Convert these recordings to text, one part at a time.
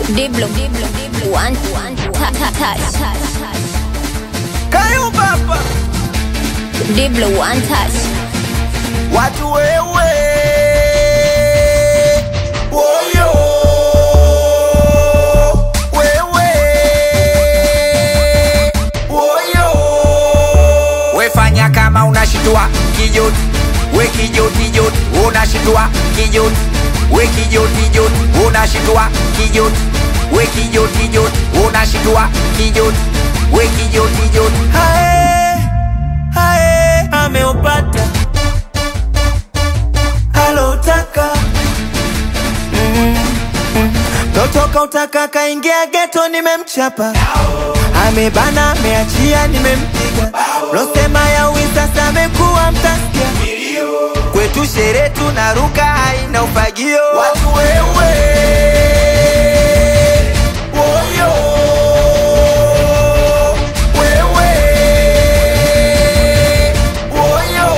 Diblo, Diblo, Diblo, one, one, ta, ta, touch. Kayo baba Diblo, one touch. watu wewe woyo wewe woyo wefanya kama unashitua kijot we kijotijot unashitua kijot we kijotijot unashitua kijot we kijotijot unashitua kijot we kijotijot hae hae ameupata alotaka totoka utaka kaingia geto nimemchapa amebana ameachia nimempiga losema ya uwi sasa amekuwa mtasikia kwetu shere tunaruka haina ufagio watu wewe woyo wewe woyo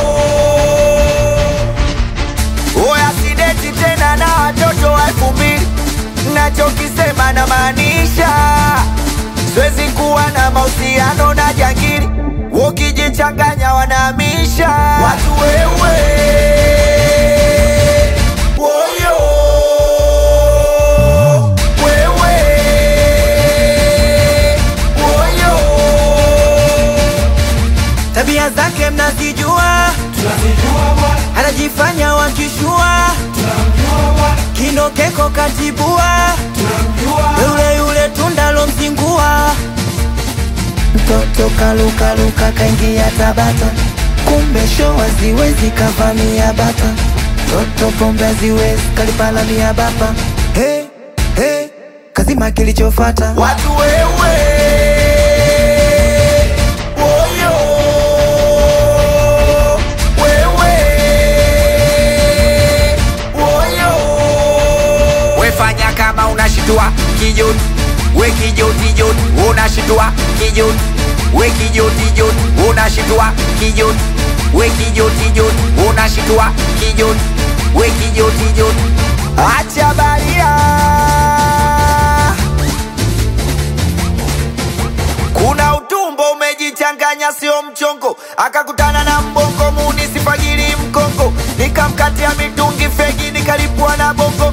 oya sideti tena na watoto wa elfu mbili nachokisema na maanisha siwezi kuwa na mahusiano na jangili ukijichanganya wanahamisha watu wewe woyo wewe woyo tabia zake mnazijua anajifanya wakishua kinokeko katibua yule yule tundalo mzingua mtoto kalukaluka kaingia tabata kumbe sho haziwezi kavamia bata toto pombe haziwezi kalipalamia bapa hey, hey, kazima kilichofata watu wewe woyo wewe woyo wefanya kama unashitua kijot we kijotijot unashitua kijot we kijotijot unashitua kijot we kijotijot unashitua kijot we kijotijot acha baria kuna utumbo umejichanganya sio mchongo akakutana na mbongo munisifagiri mkongo nikamkatia mitungi fegi nikalipua na bongo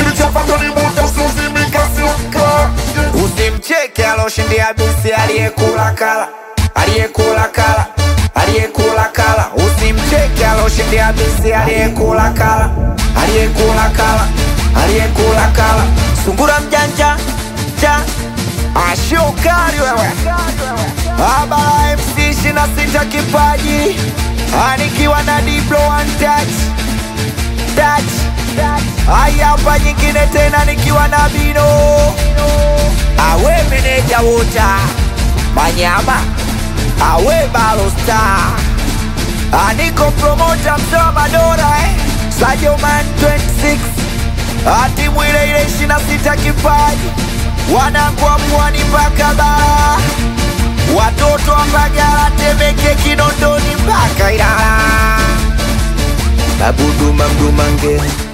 usimcheke aloshindia bisi aliyekula kala aliyekula kala aliyekula kala usimcheke aloshindia bisi aliyekula kala aliyekula kala aliyekula kala sungura mjanja ja ashokari wewe abala mc ishina sita kipaji anikiwa na diplo one touch touch haya hapa nyingine tena nikiwa na bino awe meneja wota manyama awe balosta aniko promota mtoa madora eh? sajoman 26 atimu ile ile ishina sita kipaji wanakwa pwani mpaka bara watoto wa Mbagala, Temeke, Kinondoni mpaka Ilala. Babuduma Mdumange